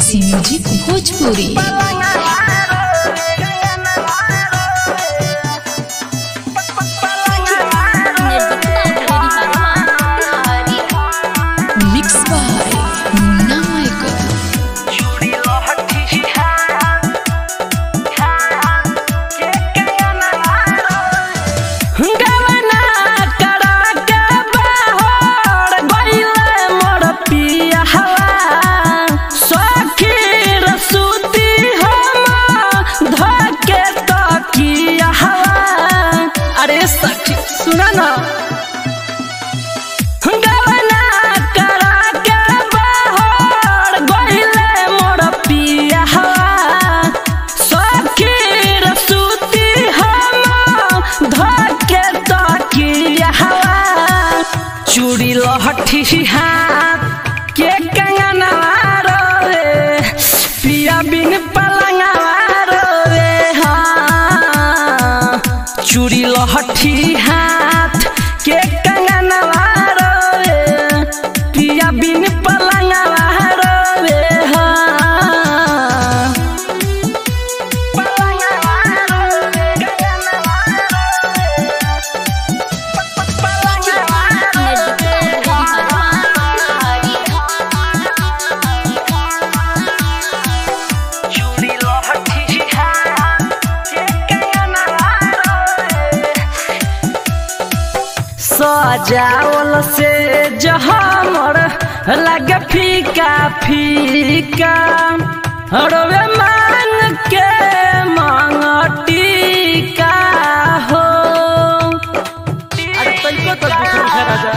देसी music Bhojpuri mix by Munna Michael गवना करा के बाहर गइले मोर पिया सखी रसूती हम धके तकिया अरे सखी सुना ना गवना करा के बाहर गइले मोर पिया सखी रसूती हम धके तकिया चूड़ी लहठी हाथ के कंगना रे पिया बिन पलंगा रे हाँ चूड़ी लहठी हाथ के कंगना रे पिया बिन पलंगा रे हाँ सजावल से जहमर लगे फीका फीका रोवे मान के मांगटिका हो अरे तनिको तो दूसर राजा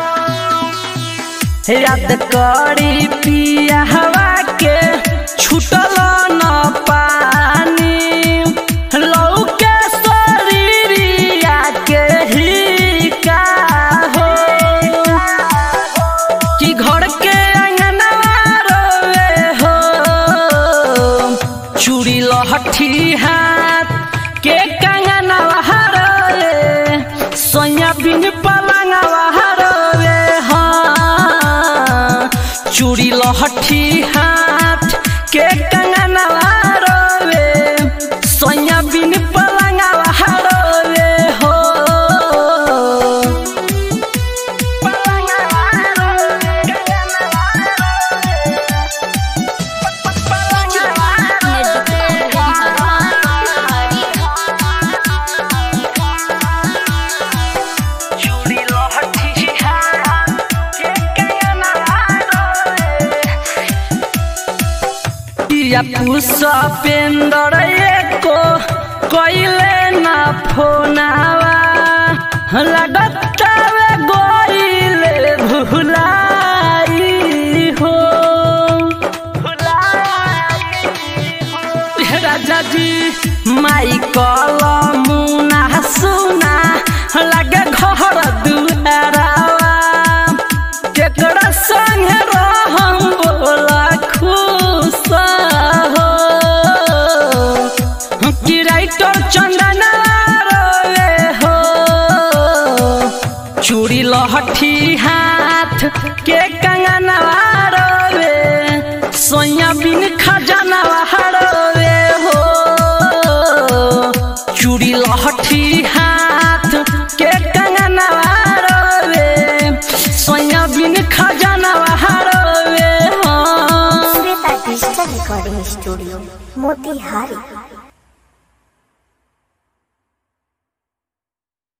याद करी पिया हवा के छुटल न पानी लौके शरीरिया के ही का हो कि घर के अंगना रोवे हो चूड़ी लहठी हाथ के कंगना हरोए सोया बिन पलंगा हरोए हाँ चूड़ी लहठी हाथ के कंगना रोवे सोया बिन पलंगा हरोए हो या पुष्पेंदर एको कइले ना फोनावा लगतावे गोइले भुलाई हो राजा जी माई कल मुना सुना लगे घर दुआरावा केकरा संगे रहम बोला खुश हो कि राइटर चंदना रोवे हो चूड़ी लहठी हाथ के कंगना रोवे सोया बिन खजाना रोवे हो चूड़ी लहठी हाथ के कंगना रोवे सोया बिन खजाना रोवे हो Shweta digital recording studio Motihari